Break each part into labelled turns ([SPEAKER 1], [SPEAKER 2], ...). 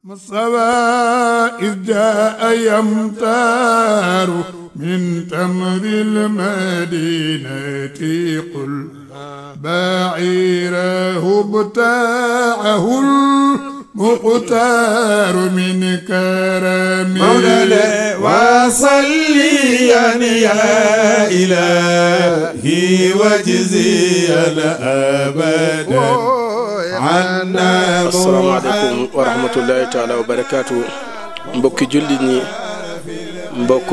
[SPEAKER 1] مصطفى إذ جاء يمتار من تمر المدينة قل بعيره ابتاعه المختار من كرم
[SPEAKER 2] مولانا وصليا يا إلهي وجزيا أبدا عنا
[SPEAKER 3] asalaamaaleykum wa rahmatullahi taala wa barakaatu mbokki jullit ñi mbokk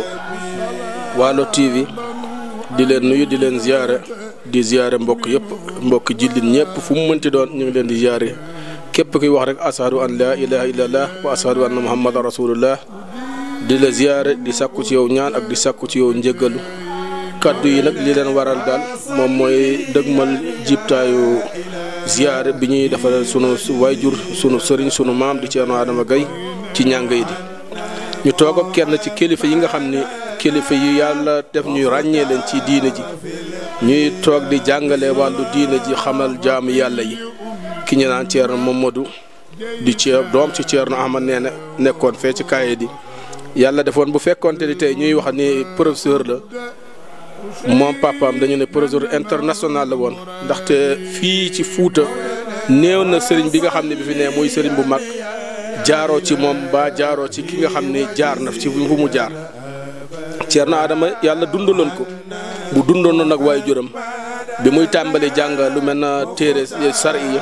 [SPEAKER 3] Waalo TV di leen nuyu di leen ziyaare di ziyaare mbokk yëpp mbokki jullit ñëpp fu mu mënti doon ñu ngi leen di ziyaare képp kuy wax rek ashadu an laa ilaha illallah wa ashadu anna muhammadan rasulullah di la ziyaare di sàkku ci yow ñaan ak di sàkku ci yow njëggalu kaddu yi nag li leen waral daal moom mooy dëgmal jibtaayu ziyaare bi ñuy defal sunu wayjur sunu sëriñ sunu maam di Ceerno Adama Gaye ci ñàng yi di ñu toog ak kenn ci kilifa yi nga xam ni kilifa yi yàlla def ñuy ràññee leen ci diine ji ñuy toog di jàngale wàllu diine ji xamal jaamu yàlla yi ki ñu naan Ceerno Mamadou di ceer doom ci Ceerno Ahmad nee na nekkoon fee ci kaaye di yàlla defoon bu fekkoonte ni tey ñuy wax ni professeur la moom papaam dañu ne professeur international la woon ndaxte fii ci Fuuta néew na sëriñ bi nga xam ne bi fi ne muy sëriñ bu mag jaaroo ci moom ba jaaroo ci ki nga xam ne jaar na ci fu mu jaar Ceerno Adama yàlla dundaloon ko bu dundoon nag waaye juram bi muy tàmbali jàng lu mel na téere sariya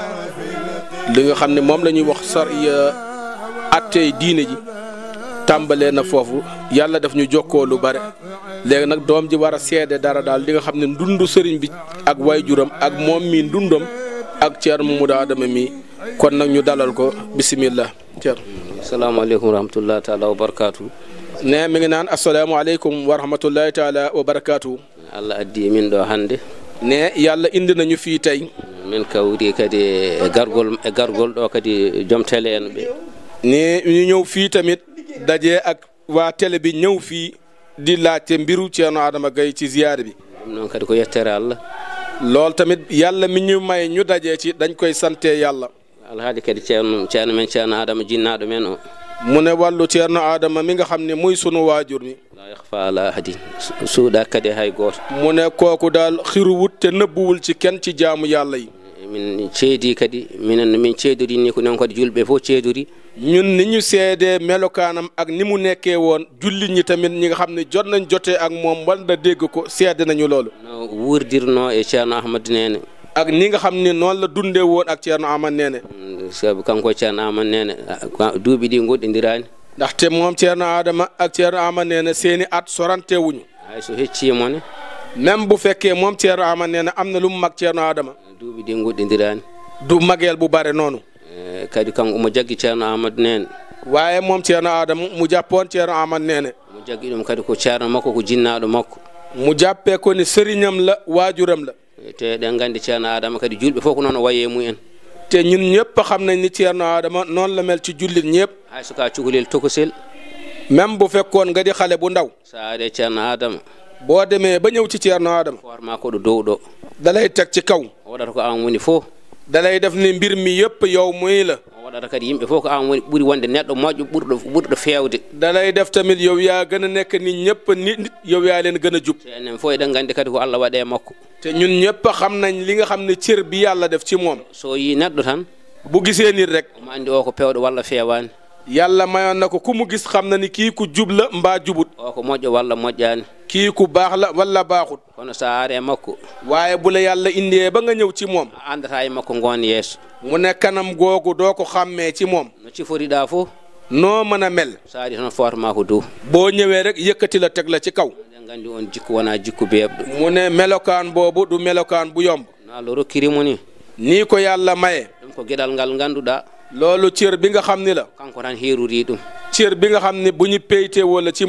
[SPEAKER 3] li nga xam ne moom la ñuy wax sariya attey diine ji tàmbalee na foofu yàlla daf ñu jokkoo lu bare léegi nag doom ji war a seede dara daal li nga xam ne ndundu sëriñ bi ak waajuram ak moom mii ndundam ak Ceerno Mamadou Adama mii kon nag ñu dalal ko bisimilah Ceerno.
[SPEAKER 4] salaamaaleykum wa rahmatullahi taala wa barakaatu.
[SPEAKER 3] ne mi ngi naan asalaamaaleykum wa rahmatullahi taala wa barakaatu.
[SPEAKER 4] allah addi min ɗo hannde
[SPEAKER 3] ne yàlla indi nañu fii tey.
[SPEAKER 4] min kawri kadi e gargol e gargol ɗo kadi joom télé en ɓe
[SPEAKER 3] ne ñu ñëw fii tamit daje ak waa télé bi ñëw fii di laajte mbiru Ceerno Adama Gaye ci ziyaare bi.
[SPEAKER 4] ɗum noon kadi ko yettere allah
[SPEAKER 3] loolu tamit yàlla mi ñu may ñu dajee ci dañ koy sante yàlla.
[SPEAKER 4] alhaali kadi ceerno ceerno men ceerno adama jinnaaɗo men o
[SPEAKER 3] mu ne wàllu Ceerno Adama mi nga xam ne muy sunu waajur mi.
[SPEAKER 4] la yahfa ala ahadin suuɗa kadi hay gooto
[SPEAKER 3] mu ne kooku daal xiruwut te nëbbuwul ci kenn ci jaamu yàlla yi.
[SPEAKER 4] min ceedi kadi minen no min ceedori ni ko noon kadi julɓe fof ceedori
[SPEAKER 3] ñun ni ñu seedee melokaanam ak ni mu nekkee woon jullit ñi tamit ñi nga xam ne jot nañ jotee ak moom wala dégg ko seede nañu loolu.
[SPEAKER 4] no wuurdirno e ceerno ahmadou nene
[SPEAKER 3] ak ni nga xam ne noonu la dundee woon ak Ceerno Ahmad Nene.
[SPEAKER 4] sabu kanko ceerno ahmad nene duuɓi ɗi goɗɗindirani
[SPEAKER 3] ndaxte moom Ceerno Adama ak Ceerno Ahmad Nene seeni at sorante wuñu
[SPEAKER 4] hay so heccimo ne
[SPEAKER 3] même bu fekkee moom Ceerno Ahmad Nene am na lu mu mag Ceerno Adama.
[SPEAKER 4] duuɓi ɗi goɗɗindirani
[SPEAKER 3] du mageel bu bare noonu.
[SPEAKER 4] Eh, kadi kanko omo jaggi ceerno ahmadou nene
[SPEAKER 3] waaye moom Ceerno Adama mu jàppoon Ceerno Ahmad Nene.
[SPEAKER 4] omo jaggi ɗum kadi ko ceerno makko ko jinnaɗo makko
[SPEAKER 3] mu jàppee ko ni sëriñam la waajuram la.
[SPEAKER 4] te eɗen gandi ceerno adama kadi julɓe fof ko noon o waye mumen
[SPEAKER 3] te ñun ñëpp xam nañ ni Ceerno Adama noonu la mel ci jullit ñëpp.
[SPEAKER 4] hay soka cukalel tokosel
[SPEAKER 3] même bu fekkoon nga di xale bu ndaw.
[SPEAKER 4] sa ari ceerno adama
[SPEAKER 3] boo demee ba ñëw ci Ceerno Adama.
[SPEAKER 4] forma ko ɗo dow ɗo
[SPEAKER 3] dalay teg ci kaw.
[SPEAKER 4] o waɗata ko an woni fof
[SPEAKER 3] dalay def ni mbir mi yëpp yow muy la.
[SPEAKER 4] o waɗata kadi yimɓe fof ko an woni ɓuuri wonde neɗɗo moƴƴo ɓurɗo ɓurɗo fewde
[SPEAKER 3] dalay def tamit yow yaa gën a nekk nit ñëpp nit nit yow yaa leen gën a jub.
[SPEAKER 4] te enen fof eɗen gandi kadi ko allah waɗe makko
[SPEAKER 3] te ñun ñëpp xam nañ li nga xam ne cër bi yàlla def ci moom.
[SPEAKER 4] so yi neɗɗo tan
[SPEAKER 3] bu gisee nit rek.
[SPEAKER 4] omo andi o ko pewɗo walla fewani
[SPEAKER 3] yàlla mayoon na ko ku mu gis xam na ni kii ku jub la mbaa jubut.
[SPEAKER 4] o ko moƴƴo walla moƴƴani
[SPEAKER 3] kii ku baax la wala baaxut.
[SPEAKER 4] kono sa ari e makko
[SPEAKER 3] waaye bu la yàlla indee ba nga ñëw ci moom.
[SPEAKER 4] a andata e makko gon yeeso
[SPEAKER 3] mu ne kanam googu doo ko xàmmee ci moom.
[SPEAKER 4] no ciforiɗa fof
[SPEAKER 3] noo mën a mel.
[SPEAKER 4] sa ari tan forma ko dow
[SPEAKER 3] boo ñëwee rek yëkkati la teg la ci kaw.
[SPEAKER 4] eɗen gandi on jikku wona jikku beebɗo
[SPEAKER 3] mu ne melokaan boobu du melokaan bu yomb.
[SPEAKER 4] no allah rokkirimo ni
[SPEAKER 3] nii ko yàlla maye.
[SPEAKER 4] ɗum ko gueɗal ngal ganduɗa
[SPEAKER 3] loolu cër bi nga xam ni la.
[SPEAKER 4] kanko tan heeruri ɗum
[SPEAKER 3] cër bi nga xam ne bu ñu peytee wala ci moom.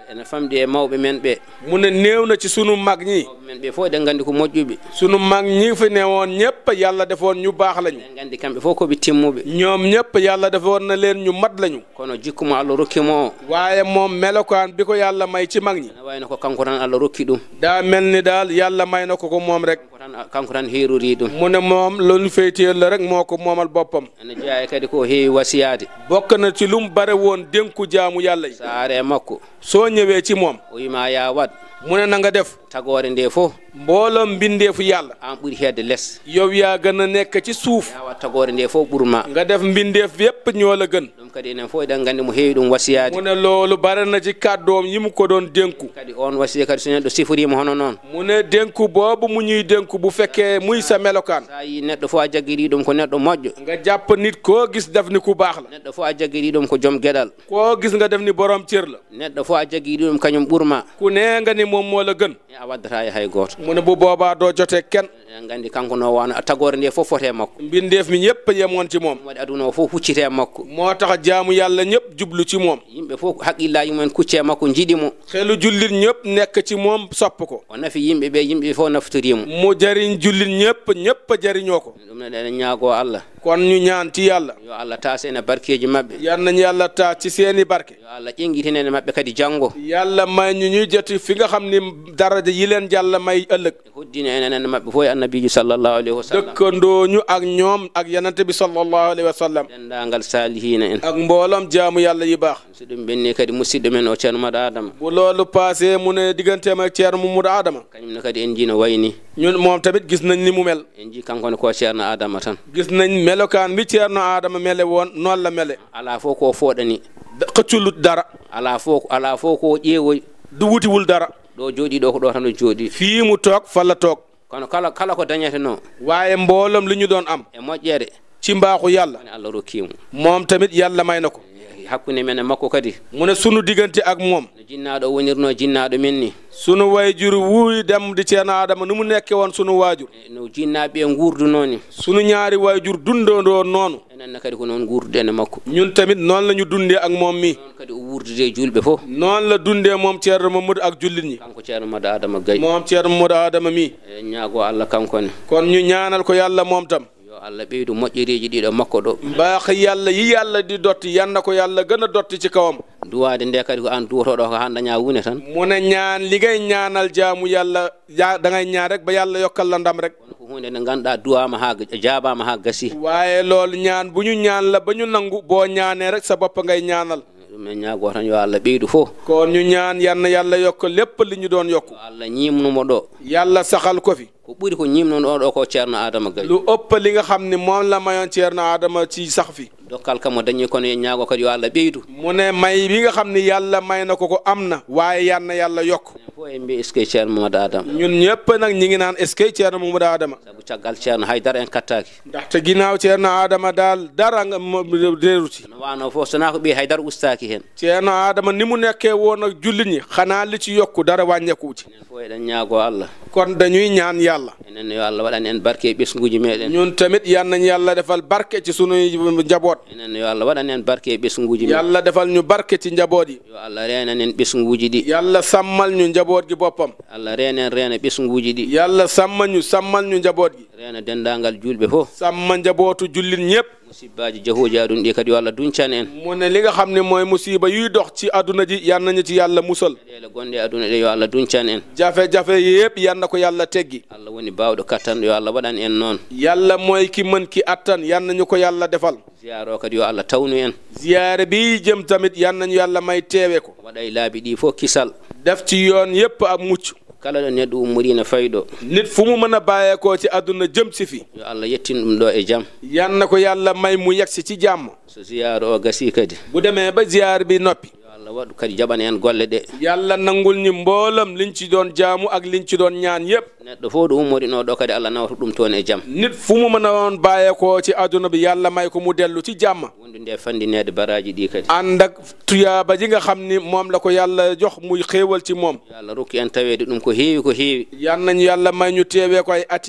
[SPEAKER 4] ene famɗi e mawɓe men ɓe
[SPEAKER 3] mu ne néew na ci sunu mag ñi
[SPEAKER 4] mawɓe men ɓe fof eɗen nganndi ko moƴƴuɓe
[SPEAKER 3] sunu mag ñi fi ne woon ñëpp yàlla defoon ñu baax lañu
[SPEAKER 4] eɗen nganndi kamɓe fof koɓe timmuɓe
[SPEAKER 3] ñoom ñëpp yàlla defoon na leen ñu mat lañu
[SPEAKER 4] kono jikku mo allah rokkimo o
[SPEAKER 3] waaye moom melokaan bi ko yàlla may ci mag ñi
[SPEAKER 4] ene wayno ko kanko tan allah rokki ɗum
[SPEAKER 3] daa mel ni daal yàlla may na ko ko moom rek
[SPEAKER 4] kanko tan kanko tan heerori ɗum
[SPEAKER 3] mu ne moom loolu feyteel la rek moo ko moomal boppam
[SPEAKER 4] ene jeeya kadi ko heewi wasiyade
[SPEAKER 3] bokk na ci lu mu bare woon dénku jaamu yàlla yi
[SPEAKER 4] so are e makko
[SPEAKER 3] soo ñëwee ci moom
[SPEAKER 4] o wima ya waɗ
[SPEAKER 3] mu ne na nga def
[SPEAKER 4] tagore nde fof
[SPEAKER 3] mbooloom mbindeefu yàlla
[SPEAKER 4] an ɓuuri hedde less
[SPEAKER 3] yow yaa gën a nekk ci suuf
[SPEAKER 4] ya wat tagore nde fof ɓurma
[SPEAKER 3] nga def mbindeef yépp ñoo la gën
[SPEAKER 4] ɗum kadi enen fof eɗen nganndi mo heewi ɗum wasiyade
[SPEAKER 3] mu ne loolu bare na ci kàddoom yi mu ko doon dénku
[SPEAKER 4] kadi on wasiya kadi so neɗɗo sifirima hono noon
[SPEAKER 3] mu ne dénku boobu mu ñuy dénku bu fekkee muy sa melokaan
[SPEAKER 4] sa yi neɗɗo fof a jaggiri ɗum ko neɗɗo moƴƴo
[SPEAKER 3] nga jàpp nit koo gis def ni ku baax la
[SPEAKER 4] neɗɗo fof a jaggiri ɗum ko joom gueɗal
[SPEAKER 3] koo gis nga def ni borom cër la
[SPEAKER 4] neɗɗo fof a jaggiri ɗum kañum ɓurma
[SPEAKER 3] ku nee nga ni moom moo la gën
[SPEAKER 4] e a waddata e hay goto
[SPEAKER 3] mu ne bu boobaa doo jotee kenn
[SPEAKER 4] eɗen nganndi kanko no wano tagore nde fof fote makko
[SPEAKER 3] mbindeef mi ñëpp yemoon ci moom
[SPEAKER 4] ɗum waɗi aduna o fof huccite makko
[SPEAKER 3] moo tax jaamu yàlla ñëpp jublu ci moom
[SPEAKER 4] yimɓe fof haqqillaji mumen kucce makko jiiɗimo
[SPEAKER 3] xelu jullit ñëpp nekk ci moom sopp ko
[SPEAKER 4] o nafi yimɓe ɓe yimɓe fof naftorimo
[SPEAKER 3] mu jariñ jullit ñëpp ñëpp a jariñoo ko
[SPEAKER 4] ɗum noon eɗen ñaago allah
[SPEAKER 3] kon ñu ñaan ci yàlla
[SPEAKER 4] yo allah taas ene barkeji maɓɓe
[SPEAKER 3] yal nañu yàlla taa ci seeni barke
[SPEAKER 4] yo allah ƴenguitinene maɓɓe kadi janggo
[SPEAKER 3] yàlla may ñu ñuy joti fi nga xam ni daraja yi leen yàlla may ëllëg
[SPEAKER 4] e hoddino enenen maɓɓe fof e annabiji sallllahu alayhi wa sallam
[SPEAKER 3] dëkkandoo ñu ak ñoom ak yanante bi sallallahu alayhi wa sallam
[SPEAKER 4] dendagal salihina en
[SPEAKER 3] ak mbooloom jaamu yàlla yi baax
[SPEAKER 4] so ɗum ɓenni kadi musidɗo men o ceerno maɗo adama
[SPEAKER 3] bu loolu passé mu ne digganteem ak ceerno Mamadou Adama
[SPEAKER 4] kañumne kadi en jino wayni
[SPEAKER 3] ñun moom tamit gis nañ ni mu mel
[SPEAKER 4] en ji kankone ko ceerno adama tan
[SPEAKER 3] gis nañ melokaan bi ceerno Adama mele woon noonu la mele
[SPEAKER 4] ala fof ko fooɗani
[SPEAKER 3] da- xëcculut dara
[SPEAKER 4] ala fof ala fof ko ƴeewoy
[SPEAKER 3] du wutiwul dara
[SPEAKER 4] ɗo jooɗi ɗo ko ɗo tan o jooɗi
[SPEAKER 3] fii mu toog fa la toog
[SPEAKER 4] kono kala kala ko dañete no
[SPEAKER 3] waaye mbooloom li ñu doon am
[SPEAKER 4] e moƴƴere
[SPEAKER 3] ci mbaaxu yàlla
[SPEAKER 4] woni allah rokkimo
[SPEAKER 3] moom tamit yàlla may na ko
[SPEAKER 4] hakkunde men e makko kadi
[SPEAKER 3] mu ne sunu diggante ak moom
[SPEAKER 4] no jinnaɗo o wonirno jinnaɗo men ni
[SPEAKER 3] sunu wayjur wuy dem di ceerno Adama nu mu nekke woon sunu waajur
[SPEAKER 4] E no jinnaɓe gurduno ni
[SPEAKER 3] sunu ñaari wayjur dundandoo noonu
[SPEAKER 4] enenne kadi ko noon gurduɗen e makko
[SPEAKER 3] ñun tamit noonu la ñu dundee ak moom mi
[SPEAKER 4] noon kadi o wurdude e julɓe fof
[SPEAKER 3] noonu la dundee moom ceerno Mamadou ak jullit ñi
[SPEAKER 4] kanko ceerno maɗo adama gayi
[SPEAKER 3] moom ceerno Mamadou Adama mi
[SPEAKER 4] e ñaago allah kankone
[SPEAKER 3] kon ñu ñaanal ko yàlla moom tam
[SPEAKER 4] yo allah ɓeydu moƴƴereji ɗiɗo makko ɗo
[SPEAKER 3] mbaax yàlla yi yàlla di dotti yan na ko yàlla gën a dotti ci kawam
[SPEAKER 4] duwade nde kadi ko an duwotoɗo ko han daña wune tan
[SPEAKER 3] mu ne ñaan li ngay ñaanal jaamu yàlla ja da ngay ñaan rek ba yàlla yokkal la ndam rek
[SPEAKER 4] kono ko hunde nde ganduɗa duwama ha jaabama ha gasi
[SPEAKER 3] waaye loolu ñaan bu ñu ñaan la ba ñu nangu boo ñaanee rek sa bopp ngay ñaanal
[SPEAKER 4] ɗum en ñaago tan yo allah ɓeydu fof
[SPEAKER 3] kon ñu ñaan yan na yàlla yokk lépp li ñu doon yokku
[SPEAKER 4] yo allah ñimnumo ɗo
[SPEAKER 3] yàlla saxal ko fi
[SPEAKER 4] ko ɓuuri ko ñimnuno ɗo ko ceerno adama gayi
[SPEAKER 3] lu ëpp li nga xam ni moom la mayoon ceerno Adama ci sax fi
[SPEAKER 4] dokkal kam o dañi kono en ñaago kadi yo allah ɓeydu
[SPEAKER 3] mu ne may bi nga xam ni yàlla may na ko ko am na waaye yan na yàlla yokk
[SPEAKER 4] en fof en mbi est ce que ceerno mamadou adama
[SPEAKER 3] ñun ñëpp nag ñi ngi naan est ce que ceerno Mamadou Adama
[SPEAKER 4] saabu caggal ceerno haydara en kattaki
[SPEAKER 3] ndaxte ginnaaw ceerno Adama daal dara nga mo- réeruti
[SPEAKER 4] no wano fof sona ko ɓi haydara ustaki hen
[SPEAKER 3] ceerno Adama ni mu nekkee woon ak jullit ñi xanaa li ci yokku dara wàññeeku ci
[SPEAKER 4] enen fof eɗen ñaago allah
[SPEAKER 3] kon dañuy ñaan yàlla
[SPEAKER 4] enen yo allah waɗan en barke e ɓesguji meɗen
[SPEAKER 3] ñun tamit yan nañ yàlla defal barke ci sunuy njaboot
[SPEAKER 4] enen yo allah waɗan en barke e ɓesguji meɗen
[SPEAKER 3] yàlla defal ñu barke ci njaboot yi
[SPEAKER 4] yo allah renan en ɓesguji ɗi
[SPEAKER 3] yàlla sàmmal ñu njaboot gi boppam
[SPEAKER 4] allah renen reena ɓesguji ɗi
[SPEAKER 3] yàlla sàmmal ñu sàmmal ñu njaboot gi
[SPEAKER 4] reena dendagal julɓe fof
[SPEAKER 3] sàmma njabootu jullit ñëpp
[SPEAKER 4] musibbaji jahoji aɗum ɗi kadi yo allah duncan en
[SPEAKER 3] mu ne li nga xam ne mooy musiba yuy dox ci àdduna ji yan nañu ci yàlla musal
[SPEAKER 4] ɗele gonɗe e aduna ɗe yo allah duncan en
[SPEAKER 3] jafe-jafe yëpp yan na ko yàlla teggi
[SPEAKER 4] allah woni bawɗo kattanɗo yo allah waɗan en noon
[SPEAKER 3] yàlla mooy ki mën ki attan yan nañu ko yàlla defal
[SPEAKER 4] ziyare o kadi yo allah tawnu en
[SPEAKER 3] ziyaare bi jëm tamit yan nañu yàlla may teewe ko
[SPEAKER 4] waɗa e laabi ɗi fof kisal
[SPEAKER 3] def ci yoon yëpp ak mucc
[SPEAKER 4] kala ɗo neɗɗo ummorino fayɗo
[SPEAKER 3] nit fu mu mën a bàyyeekoo ci àdduna jëm si fi
[SPEAKER 4] yo allah yettin ɗum ɗo e jaam
[SPEAKER 3] yan na ko yàlla may mu yegsi ci jàmm
[SPEAKER 4] so ziyare o gasi kadi
[SPEAKER 3] bu demee ba ziyaar bi noppi
[SPEAKER 4] yo allah waɗu kadi jaɓana en golle ɗe
[SPEAKER 3] yàlla nangul ñi mboolam liñ ci doon jaamu ak liñ ci doon ñaan yëpp
[SPEAKER 4] neɗɗo fof ɗo ummorino ɗo kadi allah nawata ɗum toon e jaam
[SPEAKER 3] nit fu mu mën a woon bàyyeekoo ci àdduna bi yàlla may ko mu dellu ci jàmm
[SPEAKER 4] wondu nde fandinede baraji ɗi kadi
[SPEAKER 3] ànd ak tuyaaba ji nga xam ni moom la ko yàlla jox muy xéewal ci moom
[SPEAKER 4] yo allah rokki en tawede ɗum ko heewi ko heewi
[SPEAKER 3] yan nañu yàlla may ñu teewee ko ay ati at
[SPEAKER 4] e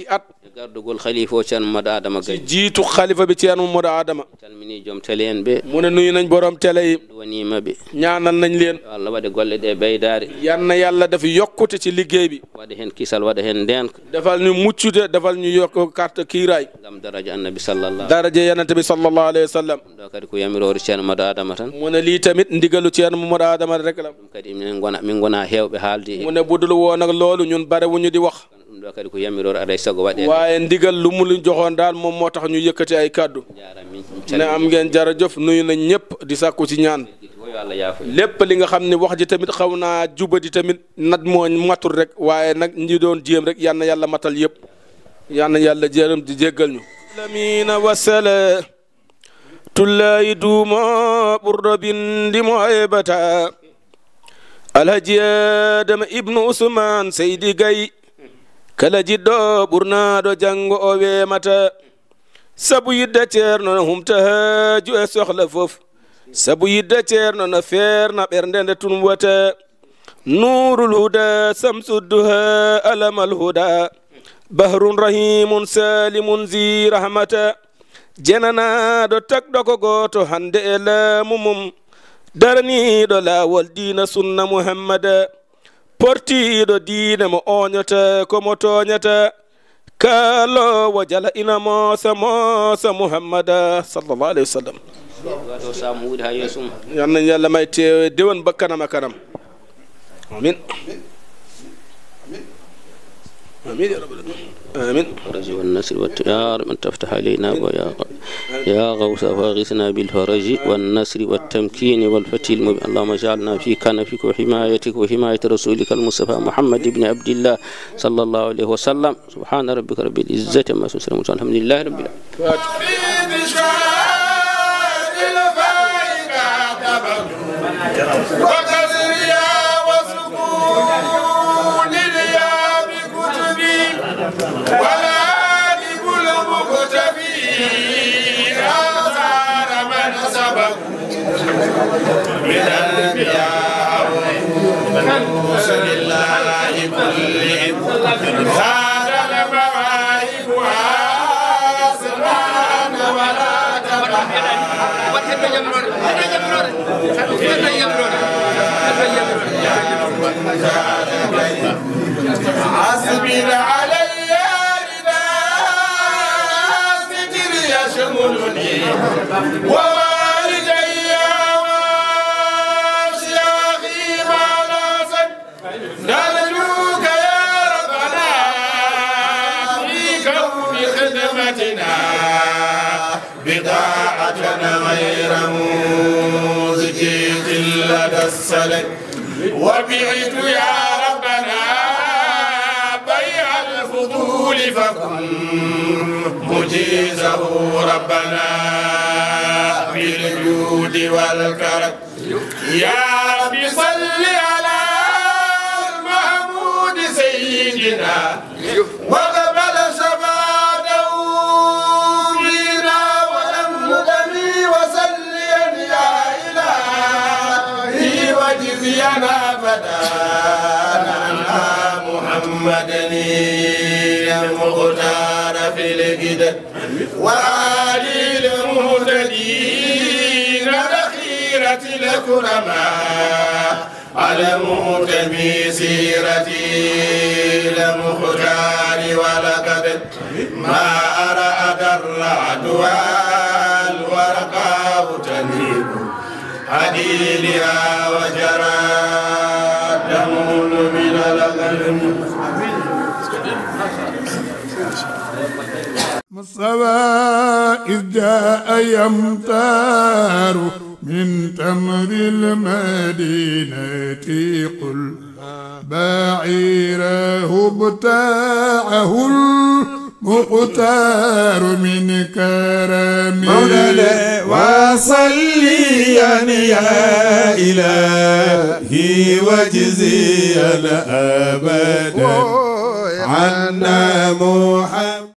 [SPEAKER 4] gardugol khalifa o ceerno mamadou adama
[SPEAKER 3] ci
[SPEAKER 4] gaye
[SPEAKER 3] jiitu xalifa bi Ceerno Mamadou Adama
[SPEAKER 4] calmini joom télé en ɓe
[SPEAKER 3] mu ne nuyu nañ borom télé yi
[SPEAKER 4] duwanimaɓe
[SPEAKER 3] ñaanal nañ leen
[SPEAKER 4] yo allah waɗa golle ɗe beydare
[SPEAKER 3] yan na yàlla dafa yokkute ci liggéey bi
[SPEAKER 4] waɗa hen kisal waɗa hen ndenka
[SPEAKER 3] defal ñu muccude defal ñu yokk carte kiiraay
[SPEAKER 4] gam daraja annabi sallallah
[SPEAKER 3] daraje yanante bi sallallahu alayhi wa sallam
[SPEAKER 4] ɗum ɗo kadi ko yamirore ceerno mamadou adama tan
[SPEAKER 3] mu ne lii tamit ndigalu Ceerno Mamadou Adama rek la
[SPEAKER 4] ɗum kadi minen gona min gona hewɓe haalde
[SPEAKER 3] mu ne budul woon ak loolu ñun bare wuñu di wax
[SPEAKER 4] ɗum ɗo kadi ko yamirore aɗa sago waɗe
[SPEAKER 3] waaye ndigal lu mu lu joxoon daal moom moo tax ñu yëkkati ay kàddu
[SPEAKER 4] jara min
[SPEAKER 3] ne am ngeen jërëjëf nuyu nañ ñëpp di sàkku ci ñaan
[SPEAKER 4] fo yo allah yaafo
[SPEAKER 3] lépp li nga xam ne wax ji tamit xaw naa jubadi tamit nat moo matul rek waaye nag ñi doon jéem rek yal na yàlla matal yëpp yal na yàlla jërëm di jéggal ñu lamina wasala tullayi duumo ɓurɗo bindimo heɓata alhaji adama ibnu usman seydi gayi kala jiɗɗo ɓurnaɗo janngo o wemata sabu yidde ceerno no humta haaju e sohla fof sabu yidde ceerno no feerna ɓernde nde tun wata nurul huda samsudduha alamal huda bahrun rahimun salimun zi rahmata jenanaɗo takɗo ko goto hande e laamu mum daraniɗo laawol diina sunna muhammada portiɗo diine mo oñata komo toñata kaalowo jala ina moosa moosa muhammada sallallahu alayhi wa sallam
[SPEAKER 4] waɗo samu wuuri ha yeeso mum
[SPEAKER 3] yal nañ yàlla may teewe déwén ba kanam a kanam amin amin ya rabbal alamin amin
[SPEAKER 4] الفرج والنصر والت... يا رب أن تفتح علينا ويا غ... يا غوث فاغثنا بالفرج والنصر والتمكين والفتح المبين اللهم اجعلنا في كنفك وحمايتك وحماية رسولك المصطفى محمد بن عبد الله صلى الله عليه وسلم سبحان ربك رب العزة ما يصفون الحمد لله رب العالمين
[SPEAKER 2] أصبر علي رداء ستر يشملني ووالدي وأشياخي ما ناسك نرجوك يا ربنا في كون خدمتنا بضاعتنا غير موزكية لدى السلك وبعت يا ربنا بيع الفضول فكن مجيزه ربنا بالجود والكرم يا رب صل على المحمود سيدنا وقبل شفاعته فينا ولم ندمي وسليا يا إلهي وجزينا فدانا محمد المختار في الجدد وآلي المهتدين الأخيرة الكرماء على مهتمي سيرتي المختار ولقد ما أرأت الرعد والورقاء تنيب حديدها وجرى دم من القلب
[SPEAKER 1] مصطفى إذ جاء يمتار من تمر المدينة قل بعيره بتاعه المختار من كرم
[SPEAKER 2] مولانا وصليا يا إلهي وجزيا أبدا عنا محمد